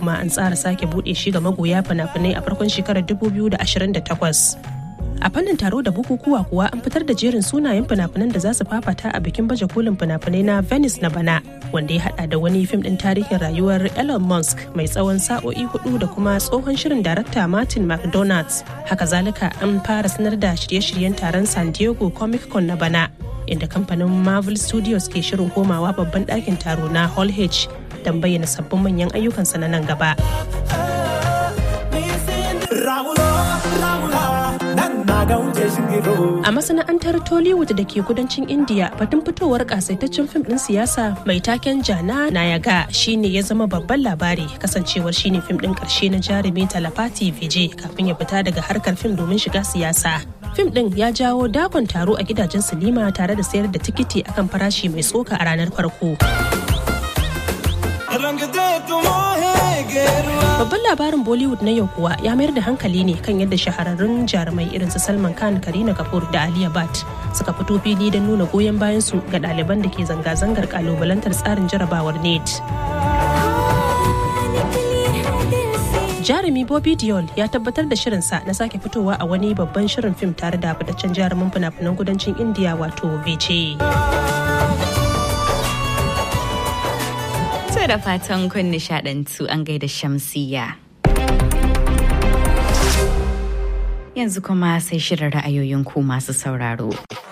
kuma an tsara sake buɗe shi ga magoya fina-finai a farkon shekarar 2028 a fannin taro da bukukuwa kuwa an fitar da jerin sunayen fina-finan da za su fafata a bikin baje kolin fina-finai na venice na bana wanda ya hada da wani fim din tarihin rayuwar elon musk mai tsawon sa'o'i hudu da kuma tsohon shirin darakta martin mcdonald's haka zalika an fara sanar da shirye-shiryen taron san diego comic con na bana inda kamfanin marvel studios ke shirin komawa babban ɗakin taro na hall h don bayyana sabbin manyan ayyukansa na nan gaba A masana'antar Tollywood da ke kudancin India batun fitowar kasaitaccen fim din siyasa mai taken Jana Nayaga shine ya zama babban labari kasancewar shine fim din karshe na jarumi Talapati Vijay kafin ya fita daga harkar fim domin shiga siyasa. Fim din ya jawo dakon taro a gidajen sinima tare da sayar da tikiti akan farashi mai tsoka a ranar farko. Babban labarin Bollywood na yau kuwa ya mayar da hankali ne kan yadda shahararrun jarumai irin su Salman Khan, Karina Kapoor da Aliya Bhatt suka fito fili don nuna goyon bayan su ga ɗaliban da ke zanga-zangar kalubalantar tsarin jarabawar NET. Jarumi Bobby Diol ya tabbatar da shirinsa na sake fitowa a wani babban shirin fim tare da fitaccen jarumin fina-finan kudancin India wato Vijay. da fatan kun nishadantu an gaida shamsiya. Yanzu kuma sai shirin ra'ayoyin ku masu sauraro.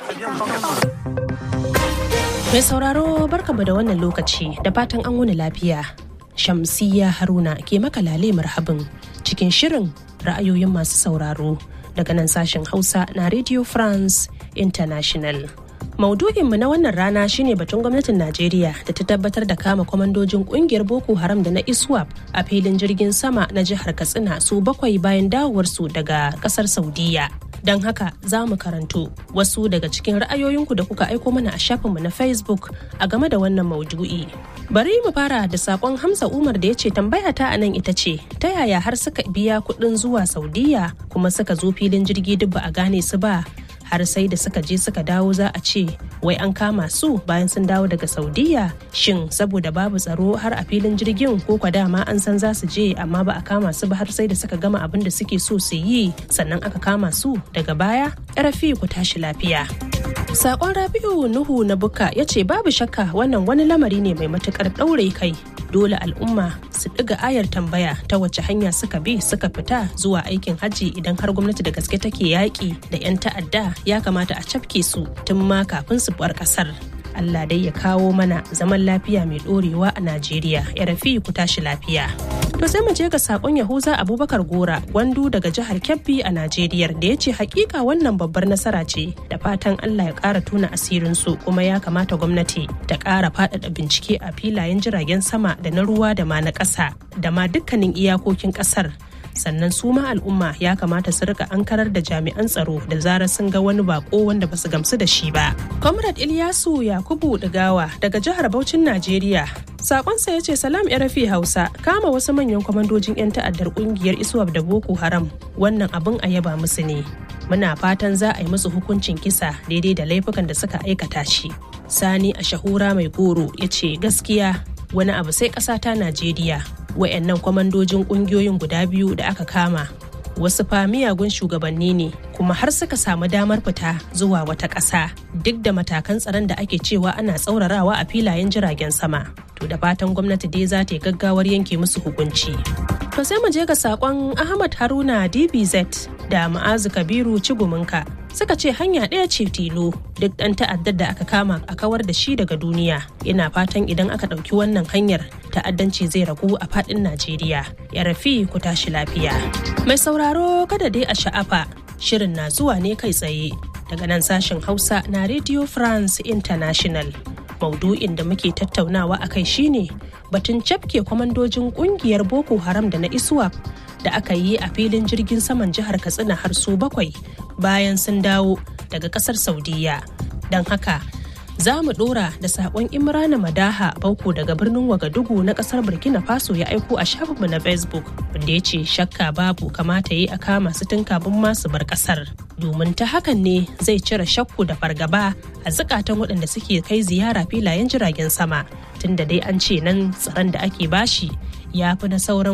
Mai sauraro barkamu da wannan lokaci da fatan an wuni lafiya. Shamsiya Haruna ke maka lale marhabin cikin shirin ra'ayoyin masu sauraro daga nan sashen Hausa na Radio France International. Maudu'inmu na wannan rana shine batun gwamnatin Najeriya da ta tabbatar da kama kwamandojin kungiyar Boko Haram da na ISWAP a filin jirgin sama na jihar Katsina su bakwai bayan dawowarsu daga kasar Saudiya. Don haka za mu karanto wasu daga cikin ra'ayoyinku da kuka aiko mana a shafinmu na Facebook a game da wannan maudu'i. Bari mu fara da sakon Hamza Umar da ya ce tambaya ta a nan ita ce ta yaya har suka biya kuɗin zuwa Saudiya kuma suka zo filin jirgi duk ba a gane su ba har sai da suka je suka dawo za a ce wai an kama su bayan sun dawo daga saudiya shin saboda babu tsaro har a filin jirgin ko kwa dama an san za su je amma ba a kama su ba har sai da suka gama abin da suke so su yi sannan aka kama su daga baya rafi ku tashi lafiya Sakon Rabi'u Nuhu na Buka ya ce babu shakka wannan wani lamari ne mai matukar ɗaure kai. Dole al'umma su ɗiga ayar tambaya ta wace hanya suka bi suka fita zuwa aikin hajji idan har gwamnati da gaske take yaƙi da 'yan ta'adda ya kamata a cafke su tun ma kafin su bar ƙasar. Allah dai ya kawo mana zaman lafiya mai ɗorewa a Najeriya. Ya rafi ku tashi lafiya. To sai mu je ga sakon Yahuza Abubakar Gora gwandu daga jihar Kebbi a Najeriya da ya ce hakika wannan babbar nasara ce da fatan Allah ya ƙara tuna asirinsu kuma ya kamata gwamnati ta ƙara faɗaɗa bincike a filayen jiragen sama da na ruwa da ma na ƙasa da ma dukkanin iyakokin ƙasar sannan su ma al'umma ya kamata su rika ankarar da jami'an tsaro da zarar sun ga wani bako wanda basu gamsu da shi ba. Comrade Ilyasu Yakubu Digawa daga jihar Bauchin Najeriya. Sakonsa ya ce salam rafi Hausa kama wasu manyan kwamandojin 'yan ta'addar kungiyar Iswab da Boko Haram wannan abin a yaba musu ne. Muna fatan za a yi musu hukuncin kisa daidai da laifukan da suka aikata shi. Sani a shahura mai goro ya ce gaskiya wani abu sai ƙasa ta Najeriya wayannan kwamandojin kungiyoyin guda biyu da aka kama wasu fa miyagun shugabanni ne kuma har suka samu damar fita zuwa wata ƙasa duk da matakan tsaron da ake cewa ana tsaurarawa a filayen jiragen sama to da fatan gwamnati dai za ta yi gaggawar yanke musu hukunci to sai mu je ga sakon ahmad haruna dbz da ma'azu kabiru ciguminka suka ce hanya ɗaya ce tilo duk ɗan ta'addar da aka kama a kawar da shi daga duniya ina fatan idan aka ɗauki wannan hanyar ta'addanci zai ragu a faɗin najeriya ya rafi ku tashi lafiya mai sauraro kada dai a sha'afa shirin na zuwa ne kai tsaye daga nan sashen hausa na radio france international maudu'in da muke tattaunawa a kai shine batun cafke kwamandojin kungiyar boko haram da na iswap da aka yi a filin jirgin saman jihar katsina har su bakwai bayan sun dawo daga kasar saudiya don haka za mu dora da sakon imrana madaha bauko daga birnin wagadugu na kasar burkina faso ya aiko a shafinmu na facebook wanda ya ce shakka babu kamata yi a kama su tun kafin masu bar kasar domin ta hakan ne zai cire shakku da fargaba a zukatan waɗanda suke kai ziyara filayen jiragen sama tunda dai an ce nan tsaron da ake bashi ya fi na sauran